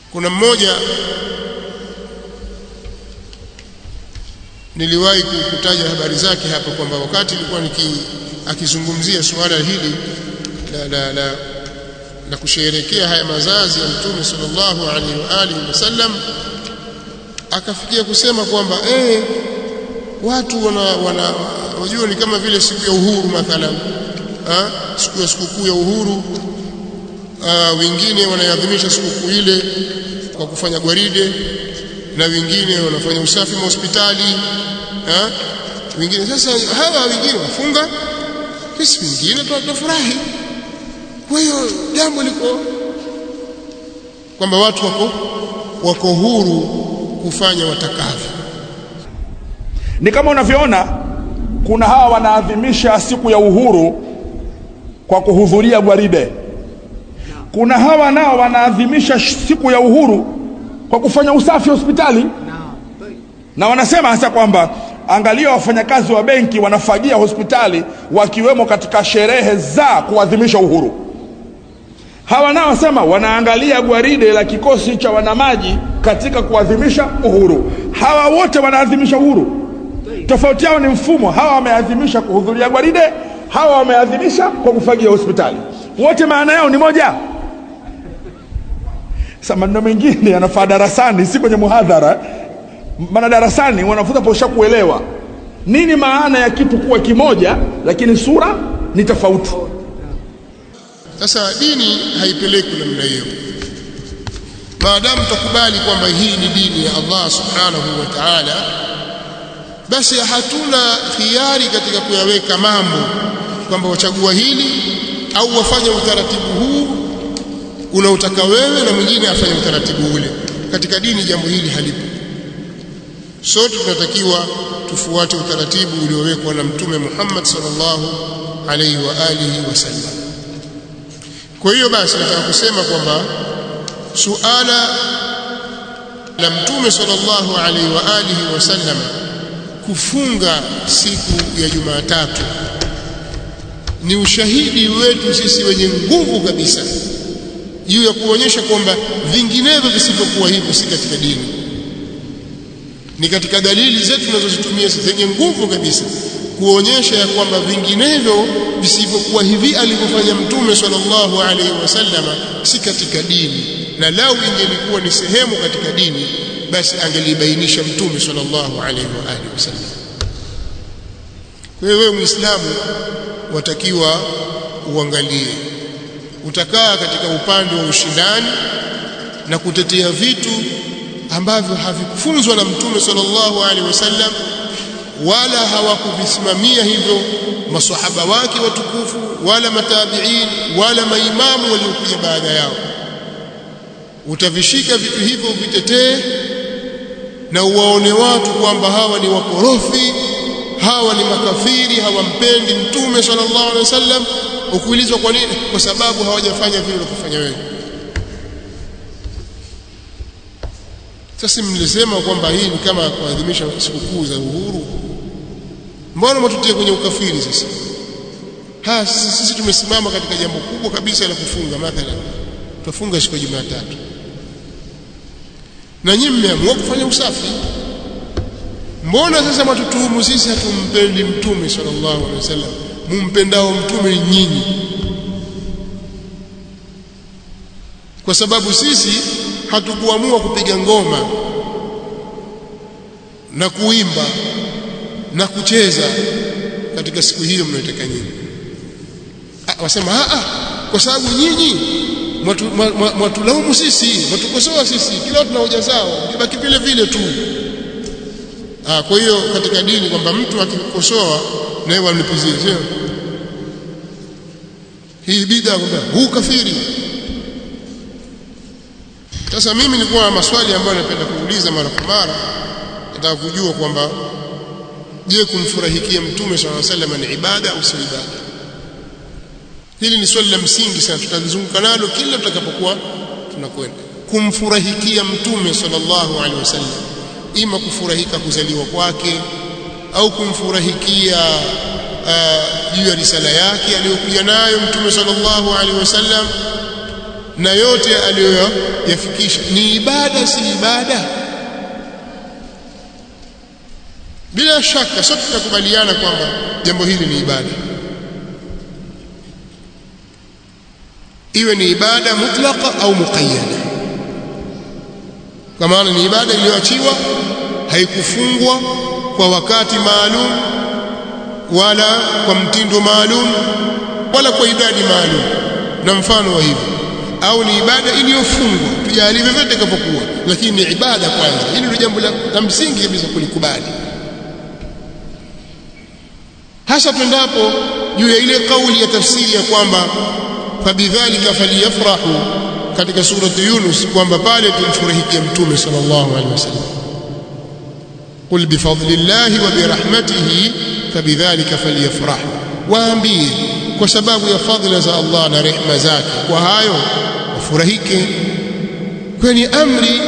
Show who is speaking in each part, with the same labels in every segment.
Speaker 1: kuna mmoja niliwahi kutaja habari zake hapa kwamba wakati nilikuwa niki akizungumzia suala hili la, la, la, la kusherehekea haya mazazi ya Mtume sallallahu alaihi wa alihi wasallam akafikia kusema kwamba eh watu wana, wana wajua ni kama vile siku ya uhuru mathalan ha? siku ya sikukuu ya uhuru aa, wengine wanaadhimisha sikukuu ile kwa kufanya gwaride na wengine wanafanya usafi wa hospitali ha? wengine sasa hawa wengine wafunga sisi wengine tunafurahi kwa hiyo jambo liko kwamba watu wako wako huru kufanya watakavyo
Speaker 2: ni kama unavyoona kuna hawa wanaadhimisha siku ya uhuru kwa kuhudhuria gwaride kuna hawa nao wanaadhimisha siku ya uhuru kwa kufanya usafi hospitali na wanasema hasa kwamba angalia wafanyakazi wa benki wanafagia hospitali wakiwemo katika sherehe za kuadhimisha uhuru hawa nao wasema wanaangalia gwaride la kikosi cha wanamaji katika kuadhimisha uhuru hawa wote wanaadhimisha uhuru tofauti yao ni mfumo hawa wameadhimisha kuhudhuria gwaride hawa wameadhimisha kwa kufagia hospitali wote maana yao ni moja sasa maneno mengine yanafaa darasani si kwenye muhadhara maana darasani wanafunza posha kuelewa nini maana ya kitu kuwa kimoja lakini sura ni tofauti
Speaker 1: sasa dini haipeleki namna hiyo maadamu tukubali kwamba hii ni dini ya Allah subhanahu wa ta'ala basi hatuna khiari katika kuyaweka mambo kwamba wachagua hili au wafanye utaratibu huu unaotaka wewe na mwingine afanye utaratibu ule katika dini jambo hili halipo sote tunatakiwa tufuate utaratibu uliowekwa na mtume Muhammad sallallahu alaihi wa alihi wasallam kwa hiyo basi nataka kusema kwamba suala la mtume sallallahu alaihi wa alihi wasallam kufunga siku ya Jumatatu ni ushahidi wetu sisi wenye nguvu kabisa juu ya kuonyesha kwamba vinginevyo visivyokuwa hivyo si katika dini ni katika dalili zetu tunazozitumia zenye nguvu kabisa kuonyesha ya kwamba vinginevyo visivyokuwa hivi alivyofanya mtume sallallahu alaihi wasallam si katika dini na lau ingelikuwa ni sehemu katika dini basi angelibainisha mtume sallallahu alaihi wa alihi wasallam kwa hiyo wewe muislamu watakiwa uangalie utakaa katika upande wa ushindani na kutetea vitu ambavyo havikufunzwa na mtume sallallahu alaihi wasallam wala hawakuvisimamia hivyo maswahaba wake watukufu wala matabiin wala maimamu waliokuja baada yao utavishika vitu hivyo vitetee na uwaone watu kwamba hawa ni wakorofi hawa ni makafiri hawampendi mtume sallallahu alaihi wasallam ukiulizwa kwa nini kwa sababu hawajafanya vile ulivyofanya wewe sasa mlisema kwamba hii ni kama kuadhimisha sikukuu za uhuru mbona mtutie kwenye ukafiri sasa ha sisi, sisi tumesimama katika jambo kubwa kabisa la kufunga mathalan tufunga siku ya Jumatatu na nyinyi mmeamua kufanya usafi mbona sasa matutuhumu sisi hatumpendi mtume sallallahu alaihi wasallam mumpendao mtume nyinyi kwa sababu sisi hatukuamua kupiga ngoma na kuimba na kucheza katika siku hiyo mnaitaka nyinyi wasema a a kwa sababu nyinyi mwatulaumu sisi mwatukosoa sisi kila tuna hoja zao ibaki vile vile tu ah kwa hiyo katika dini kwamba mtu akikukosoa na yeye wanipuzie sio hii bid'a kwamba huu kafiri sasa mimi nilikuwa na maswali ambayo napenda kuuliza mara kwa mara nataka kujua kwamba je kumfurahikia mtume swalla sallam ni ibada au si ibada hili ni swali la msingi sana tutalizunguka nalo kila tutakapokuwa tunakwenda kumfurahikia mtume sallallahu alaihi wasallam ima kufurahika kuzaliwa kwake au kumfurahikia juu ya risala yake aliyokuja nayo mtume sallallahu alaihi wasallam na yote aliyoyafikisha ni ibada si ibada bila shaka sote tutakubaliana kwamba jambo hili ni ibada iwe ni ibada mutlaqa au muqayyada kwa maana ni ibada iliyoachiwa haikufungwa kwa wakati maalum wala kwa mtindo maalum wala kwa idadi maalum na mfano wa hivyo au ni ibada iliyofungwa tujalie vyovyote itakapokuwa lakini ni ibada kwanza hili ndio jambo la msingi kabisa kulikubali hasa tuendapo juu ya ile kauli ya tafsiri ya kwamba fabidhalika falyafrahu katika surati Yunus kwamba pale tumfurahikia mtume sallallahu alaihi wasallam qul bifadlillahi wa birahmatihi fabidhalika falyafrahu waambie kwa sababu ya fadhila za Allah na rehema zake kwa hayo wafurahike kwenye amri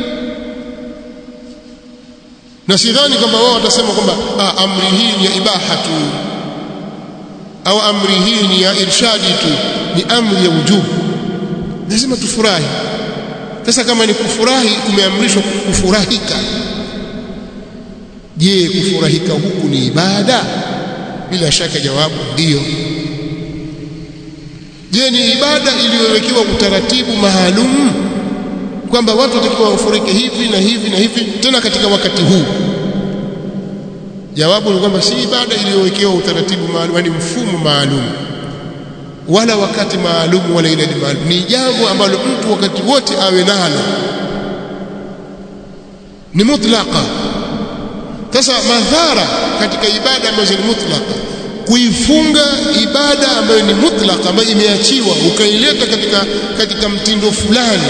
Speaker 1: na sidhani kwamba wao watasema kwamba ah, amri hii ni ya ibaha tu au amri hii ni ya irshadi tu ni amri ya wujubu lazima tufurahi sasa kama ni kufurahi kumeamrishwa kufurahika je kufurahika huku ni ibada bila shaka jawabu ndiyo je ni ibada iliyowekewa utaratibu maalum kwamba watu watakiwa wafurike hivi na hivi na hivi tena katika wakati huu jawabu ni kwamba si ibada iliyowekewa utaratibu maalum yani mfumo maalum wala wakati maalum wala idadi maalum ni jambo ambalo mtu wakati wote awe nalo ni mutlaqa sasa madhara katika ibada ambazo ni mutlaqa kuifunga ibada ambayo ni mutlaqa ambayo imeachiwa ukaileta katika katika mtindo fulani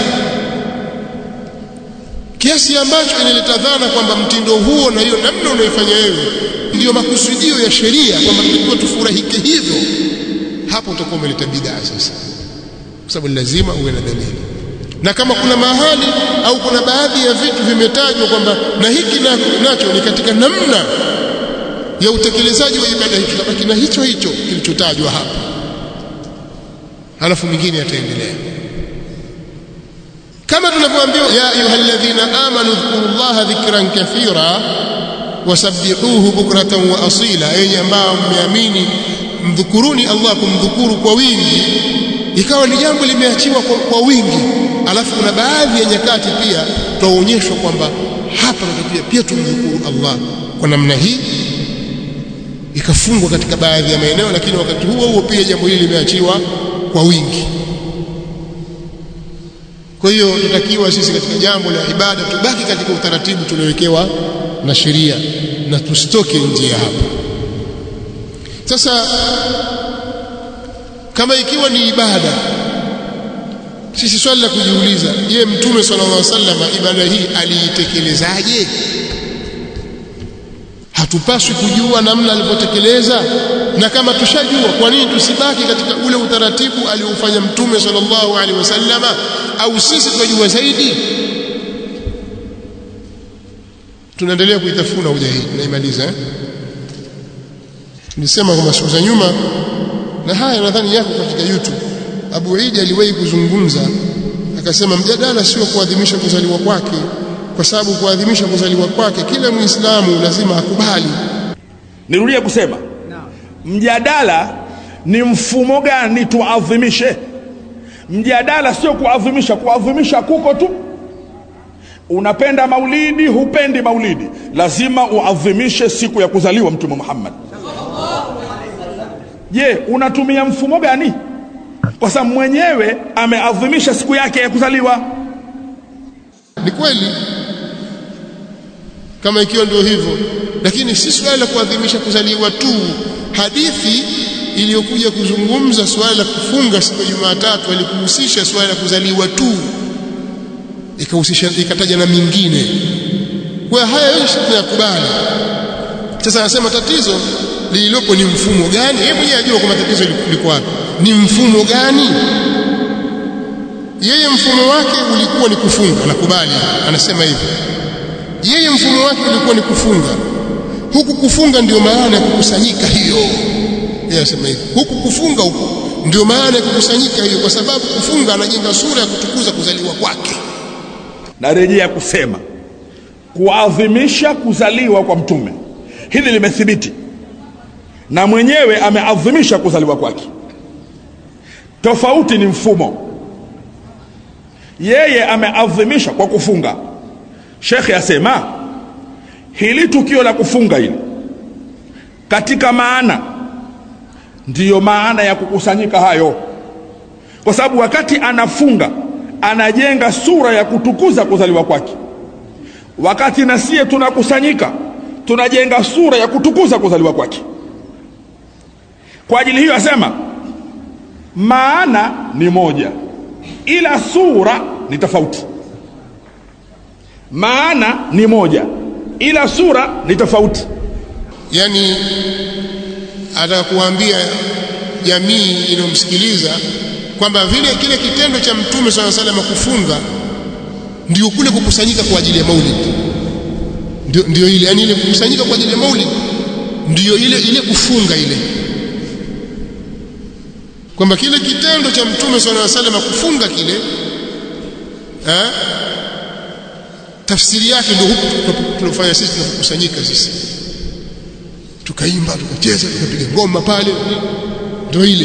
Speaker 1: kiasi ambacho inaleta dhana kwamba mtindo huo na hiyo namna unaifanya wewe ndiyo makusudio ya sheria kwamba tulikuwa tufurahike hivyo hapo utakuwa umeleta bid'a sasa kwa sababu lazima uwe na dalili na kama kuna mahali au kuna baadhi ya vitu vimetajwa kwamba na hiki na nacho ni katika namna ya utekelezaji wa ibada hiyo tutabaki na hicho hicho kilichotajwa hapa halafu mingine yataendelea kama tunavyoambiwa ya ayyuhalladhina amanu dhkurullaha dhikran kathira wasabbihuhu bukratan wa asila yenye ambao mmeamini mdhukuruni Allah kumdhukuru kwa wingi ikawa ni jambo limeachiwa kwa, kwa wingi alafu kuna baadhi ya nyakati pia twaonyeshwa kwamba hapa natakiwa pia tumdhukuru Allah kwa namna hii ikafungwa katika baadhi ya maeneo lakini wakati huo huo pia jambo hili limeachiwa kwa wingi kwa hiyo tutakiwa sisi katika jambo la ibada tubaki katika utaratibu tuliowekewa na sheria na tusitoke nje ya hapo sasa kama ikiwa ni ibada sisi swali la kujiuliza je mtume sallallahu alaihi wasallam ibada hii aliitekelezaaje hatupaswi kujua namna alivyotekeleza na kama tushajua kwa nini tusibaki katika ule utaratibu aliofanya mtume sallallahu alaihi wasallama au sisi tunajua zaidi tunaendelea kuitafuna hoja hii tunaimaliza eh? nilisema kwamba siku za nyuma na haya nadhani yako katika YouTube Abu Idi aliwahi kuzungumza akasema mjadala sio kuadhimisha kuzaliwa kwake kwa sababu kuadhimisha kuzaliwa kwake kila Muislamu lazima akubali
Speaker 2: nirudie kusema mjadala ni mfumo gani tuadhimishe mjadala sio kuadhimisha kuadhimisha kuko tu unapenda maulidi hupendi maulidi lazima uadhimishe siku ya kuzaliwa mtume Muhammad je unatumia mfumo gani kwa sababu mwenyewe ameadhimisha siku yake ya kuzaliwa
Speaker 1: ni kweli kama ikiwa ndio hivyo lakini si swala la kuadhimisha kuzaliwa tu hadithi iliyokuja kuzungumza swala la kufunga siku ya Jumatatu alikuhusisha swala la kuzaliwa tu ikahusisha ikataja na mingine kwa haya yote tunayakubali sasa anasema tatizo lililopo ni mfumo gani yeye mwenyewe ajua kwamba tatizo liko wapi ni mfumo gani yeye mfumo wake ulikuwa ni kufunga nakubali anasema hivyo yeye mfumo wake ulikuwa ni kufunga huku kufunga ndio maana ya kukusanyika hiyo yeye anasema hivyo huku kufunga huku ndio maana ya kukusanyika hiyo kwa sababu kufunga anajenga sura ya kutukuza kuzaliwa kwake
Speaker 2: narejea kusema kuadhimisha kuzaliwa kwa mtume hili limethibiti na mwenyewe ameadhimisha kuzaliwa kwake tofauti ni mfumo yeye ameadhimisha kwa kufunga shekhe asema hili tukio la kufunga hili katika maana ndiyo maana ya kukusanyika hayo kwa sababu wakati anafunga anajenga sura ya kutukuza kuzaliwa kwake wakati na sie tunakusanyika tunajenga sura ya kutukuza kuzaliwa kwake kwa ajili hiyo asema maana ni moja ila sura ni tofauti maana ni moja ila sura ni tofauti
Speaker 1: yani ataka kuambia jamii inayomsikiliza kwamba vile kile kitendo cha mtume swalla sallam kufunga ndio kule kukusanyika kwa ajili ya maulid ndio, ndio ile yani ile kukusanyika kwa ajili ya maulid ndio ile ile kufunga ile kwamba kile kitendo cha mtume swalla sallam kufunga kile eh, tafsiri yake ndio huku tunafanya sisi tunakusanyika sisi tukaimba tukacheza tukapiga ngoma pale ndio ile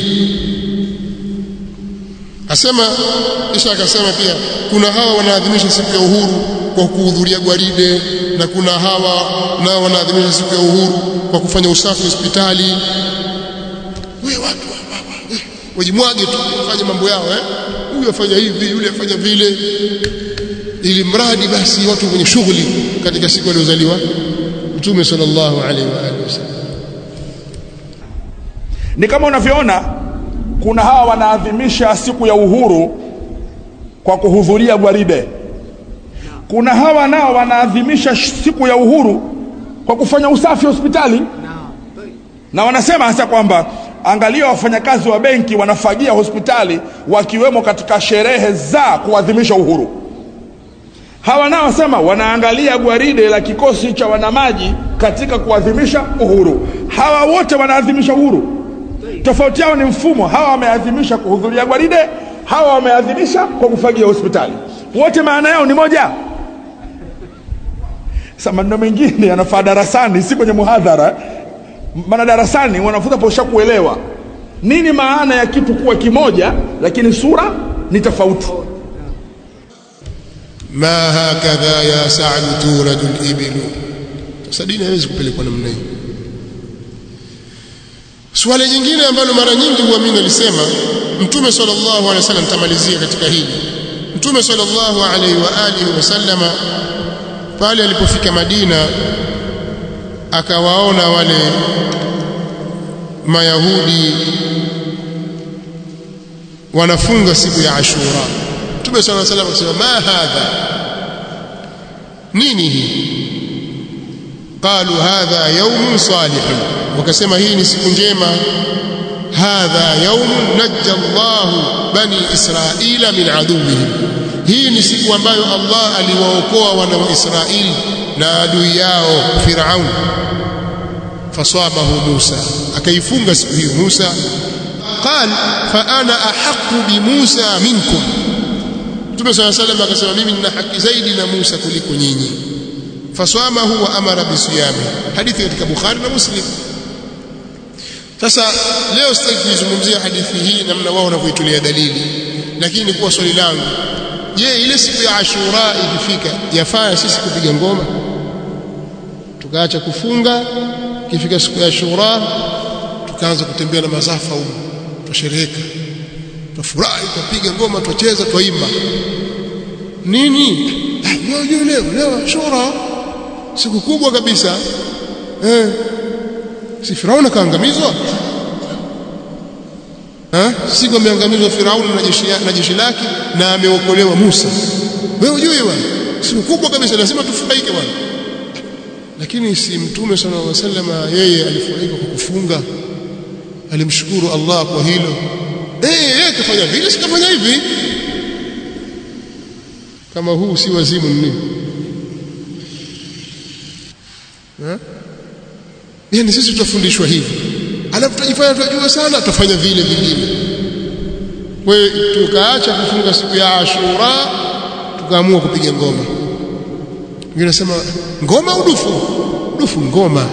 Speaker 1: asema kisha akasema pia kuna hawa wanaadhimisha siku ya uhuru kwa kuhudhuria gwaride na kuna hawa nao wanaadhimisha siku ya uhuru kwa kufanya usafi hospitali wewe watu wajimwage tu wafanye mambo yao eh huyu afanya hivi yule afanya vile ili mradi basi watu wenye shughuli katika siku aliyozaliwa Mtume sallallahu alaihi wa alihi wasallam
Speaker 2: ni kama unavyoona kuna hawa wanaadhimisha siku ya uhuru kwa kuhudhuria gwaride kuna hawa nao wanaadhimisha siku ya uhuru kwa kufanya usafi hospitali na wanasema hasa kwamba angalia wafanyakazi wa benki wanafagia hospitali wakiwemo katika sherehe za kuadhimisha uhuru hawa nao wasema wanaangalia gwaride la kikosi cha wanamaji katika kuadhimisha uhuru hawa wote wanaadhimisha uhuru tofauti yao ni mfumo hawa wameadhimisha kuhudhuria gwaride hawa wameadhimisha kwa kufagia hospitali wote maana yao ni moja sasa maneno mengine yanafaa darasani si kwenye muhadhara maana darasani wanafunzi posha kuelewa nini maana ya kitu kuwa kimoja lakini sura ni tofauti
Speaker 1: ma hakadha ya sa'd turadu al-ibilu sasa dini haiwezi kupelekwa namna hiyo swali jingine ambalo mara nyingi huwa mimi nalisema mtume sallallahu alaihi wasallam tamalizia katika hili mtume sallallahu alaihi wa alihi wasallama pale alipofika Madina akawaona wale mayahudi wanafunga siku ya Ashura Mtume صلى الله عليه وسلم akasema ma hadha nini hii qalu hadha yawm salih wakasema hii ni siku njema hadha yawm najja Allah bani Israila min aduwwihim hii ni siku ambayo Allah aliwaokoa wana wa Israeli na adui yao Firaun fasabahu Musa akaifunga siku hiyo Musa قال فانا احق بموسى منكم Mtume صلى الله عليه وسلم akasema mimi nina haki zaidi na Musa kuliko nyinyi faswamahu wa amara bisiyami hadithi katika Bukhari na Muslim sasa leo sitaki kuzungumzia hadithi hii namna wao wanavyoitulia dalili lakini kwa swali langu je ile siku ya Ashura ikifika yafaa sisi kupiga ngoma tukaacha kufunga ikifika siku ya Ashura tukaanza kutembea na mazafa huko tushereheka tufurahi tupiga ngoma tucheza tuimba nini leo leo leo Ashura siku kubwa kabisa eh si Firauni kaangamizwa eh siku ameangamizwa Firauni na jeshi na jeshi lake na ameokolewa Musa wewe ujue bwana siku kubwa kabisa lazima tufurahike bwana lakini si mtume sallallahu alaihi wasallam yeye alifurahika kwa kufunga alimshukuru Allah kwa hilo eh yeye kafanya vile sikafanya hivi kama huu si wazimu nini eh yani sisi tutafundishwa hivi alafu tutajifanya tunajua sana tutafanya vile vingine kwa hiyo tukaacha kufunga siku ya Ashura tukaamua kupiga ngoma wengine nasema ngoma au dufu dufu ngoma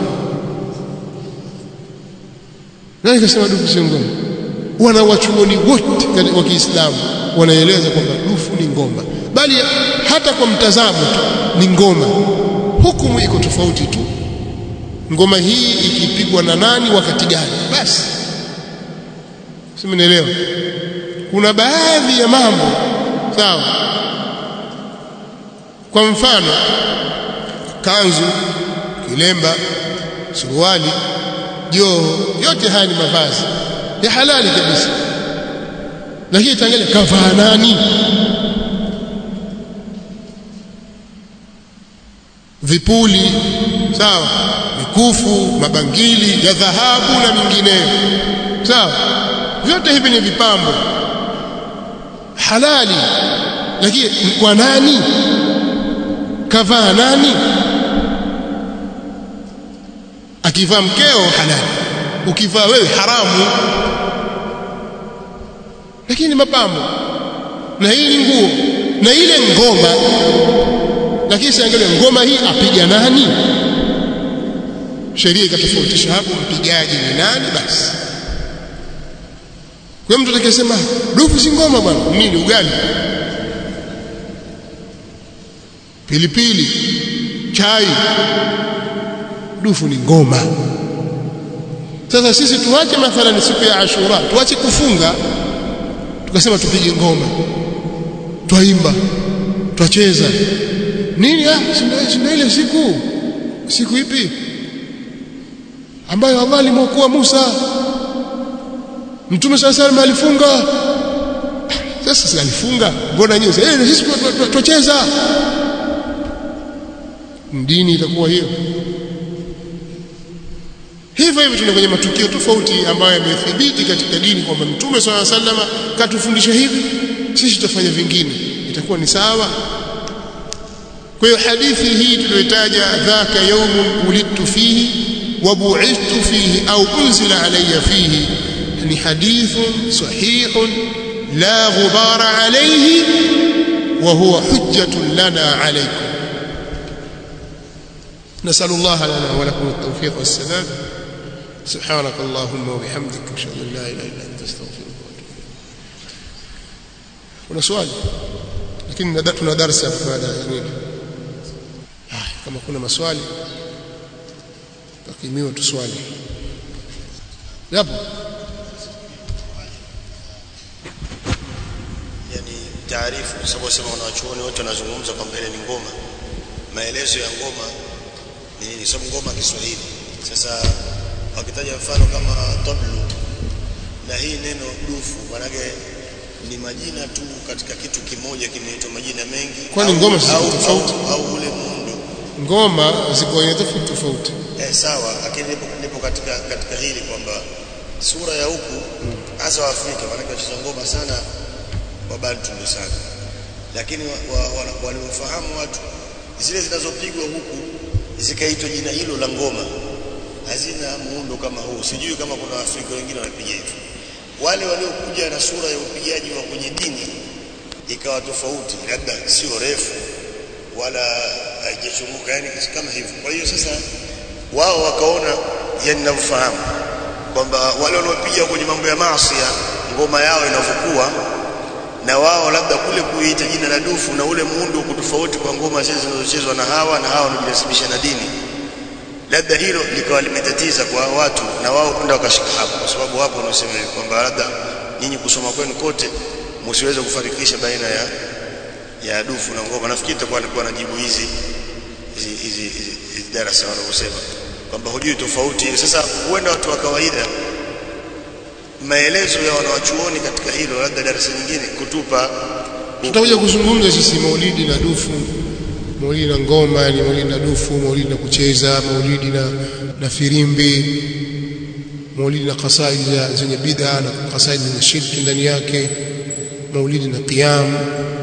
Speaker 1: nani kasema dufu sio ngoma wana wachuoni wote wa Kiislamu wanaeleza kwamba dufu ni ngoma bali hata kwa mtazamo tu ni ngoma hukumu iko tofauti tu ngoma hii ikipigwa na nani wakati gani basi simenielewa kuna baadhi ya mambo sawa kwa mfano kanzu kilemba suruali joho yote haya ni mavazi ya halali kabisa lakini tangalia kavaa nani vipuli sawa mikufu mabangili ya dhahabu na mingineyo sawa vyote hivi ni vipambo halali lakini kwa nani kavaa nani akivaa mkeo halali ukivaa wewe haramu lakini mapambo na hii ni nguo na ile ngoma lakini siangalia ngoma hii apiga nani sheria ikatofautisha hapo mpigaji ni nani basi kwa mtu atakayesema dufu si ngoma bwana nini ugali pilipili chai dufu ni ngoma sasa sisi tuache mathalan siku ya Ashura tuache kufunga tukasema tupige ngoma twaimba twacheza nini ah sina ile siku siku ipi ambayo Allah alimwokoa Musa Mtume sala salam alifunga sasa si alifunga mbona nyinyi eh sisi twacheza dini itakuwa hiyo hivyo hivyo tuna kwenye matukio tofauti ambayo yamethibiti katika dini kwamba Mtume swalla sallama katufundisha hivi sisi tutafanya vingine itakuwa ni sawa kwa hiyo hadithi hii tuliyotaja dhaka yawmun ulidtu fihi wa bu'ithtu fihi au unzila alayya fihi ni hadithun sahihun la ghubara alayhi wa huwa hujjatun lana alaykum نسأل الله لنا ولكم التوفيق والسداد سبحانك اللهم وبحمدك أشهد أن لا إله إلا أنت أستغفرك وأتوب إليك kuna swali lakini tuna darasa baada ya nini kama kuna maswali takimiwa tuswali yapo
Speaker 3: yani taarifu kwa sababu sema wanawachuoni wote wanazungumza kwamba ile ni ngoma maelezo ya ngoma ni nini sababu ngoma Kiswahili sasa wakitaja mfano kama tablu na hii neno dufu manake ni majina tu katika kitu kimoja kinaitwa majina mengi
Speaker 1: Kwani
Speaker 3: au-
Speaker 1: ngoma si
Speaker 3: au,
Speaker 1: tofauti?
Speaker 3: au, au ule muundo
Speaker 1: ngoma ziko aina tofauti tofauti
Speaker 3: eh, sawa lakini nipo, nipo katika katika hili kwamba sura ya huku hasa wa Afrika maanake wacheza ngoma sana wabantu ndio sana lakini waliofahamu wa, wa, waliofahamu watu zile zinazopigwa huku zikaitwa jina hilo la ngoma hazina muundo kama huu sijui kama kuna Waafrika wengine wanapiga hivyo wale waliokuja na sura ya upigaji wa kwenye dini ikawa tofauti labda sio refu wala haijachunguka yani kama hivyo kwa hiyo sasa wao wakaona yani ninavyofahamu kwamba wale wanaopiga kwenye mambo ya maasi ngoma yao inavyokuwa na wao labda kule kuita jina la dufu na ule muundo uko tofauti kwa ngoma zile zinazochezwa na hawa na hawa wanajinasibisha na dini labda hilo likawa limetatiza kwa watu na wao kwenda wakashika hapo kwa sababu hapo wanasema hivi kwamba labda nyinyi kusoma kwenu kote msiweze kufarikisha baina ya ya dufu na ngoma nafikiri itakuwa alikuwa anajibu hizi hizi hizi hizi- hizi darasa wanavyosema kwamba hujui tofauti sasa huenda watu wa kawaida maelezo ya wanawachuoni katika hilo labda darasa nyingine kutupa
Speaker 1: tutakuja kuzungumza sisi maulidi na dufu maulidi na ngoma ni maulidi na dufu maulidi na kucheza maulidi na, na firimbi maulidi na kasaidi za- zenye bid'a na kasaidi zenye shirki ndani yake maulidi na qiyam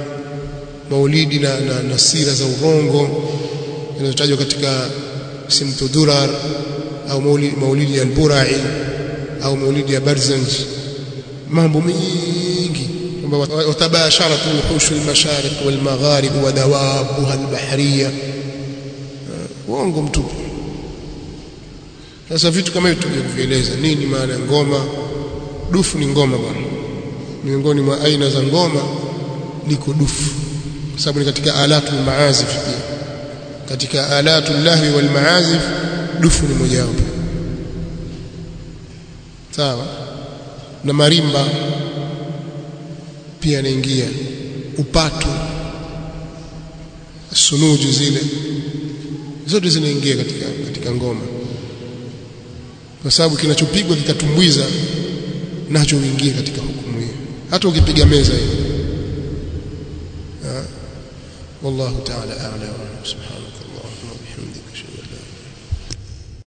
Speaker 1: maulidi na, na, na sira za urongo zinazotajwa katika simtu durar au maulidi, maulidi ya alburai au maulidi ya barzanj mambo mengi kwamba watabasharat wuhushu almashariq walmagharib wa dawabuha albahriya uongo mtupu sasa vitu kama hivyo tuje kuvieleza nini maana ya ngoma dufu ni ngoma bwana miongoni mwa aina za ngoma liko dufu kwa sababu ni katika alatu maazif pia katika alatu lahwi wal maazif dufu ni mojawapo sawa na marimba pia yanaingia upatu sunuju zile zote zinaingia katika katika ngoma kwa sababu kinachopigwa kikatumbwiza nacho uingie katika hukumu hiyo hata ukipiga meza hiyo wallahu ta'ala a'lam subhanahu